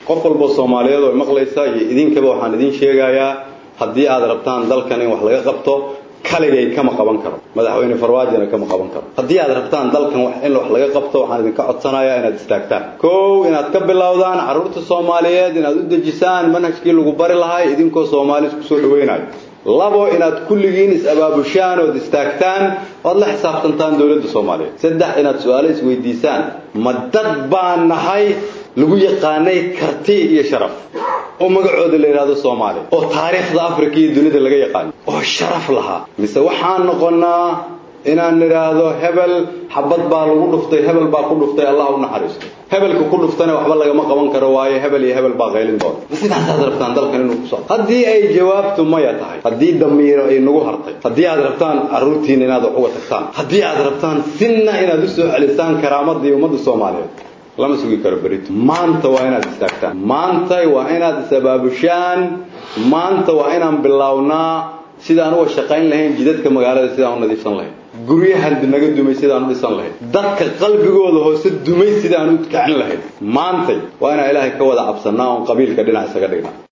qof walboo soomaaliyeed oo maqlaysa iyo idinkaba waxaan idin sheegayaa haddii aad rabtaan dalkan in wax laga qabto kaligay kama qaban karo madaxweyne farmaajona kama qaban karo haddii aad rabtaan dalkan in wax laga qabto waxaan idinka codsanayaa inaad istaagtaan kow inaad ka bilowdaan carruurta soomaaliyeed inaad u dejisaan manhajkii lagu bari lahay idinkoo soomaali isku soo dhawaynayo labo inaad kulligiin is-abaabushaan ood istaagtaan oad la xisaabtantaan dowladda soomaaliyeed saddex inaad su-aalo isweydiisaan ma dad baan nahay lagu yaqaanay karti iyo sharaf oo magacooda la yidhahdo soomaaliya oo taariikhda africa iyo dunida laga yaqaano oo sharaf lahaa mise waxaan noqonnaa inaan nidhaahdo hebel xabad baa lagu dhuftay hebel baa ku dhuftay allah u naxariisto hebelka ku dhuftana waxba lagama qaban karo waayo hebel iyo hebel baa qaylin doona ma sidaasaad rabtaan dalkan inuu ku socdo haddii ay jawaabtu maya tahay haddii damiiro ay nagu hartay haddii aad rabtaan carruurtiina inaad wax uga tagtaan haddii aad rabtaan sinna inaad u soo celisaan karaamadii ummadda soomaaliyeed lama sugi karo berito maanta waa inaad istaagtaan maanta waa inaad is-abaabushaan maanta waa inaan bilownaa sidaan uga shaqayn lahayn jidadka magaalada sidaan u nadiifsan lahayn guryahan naga dumay sidaan u dhisan lahayn dadka qalbigooda hoose dumay sidaan u kicin lahayn maantay waa inaan ilaahay ka wada cabsannaa oon qabiilka dhinac isaga dhignaa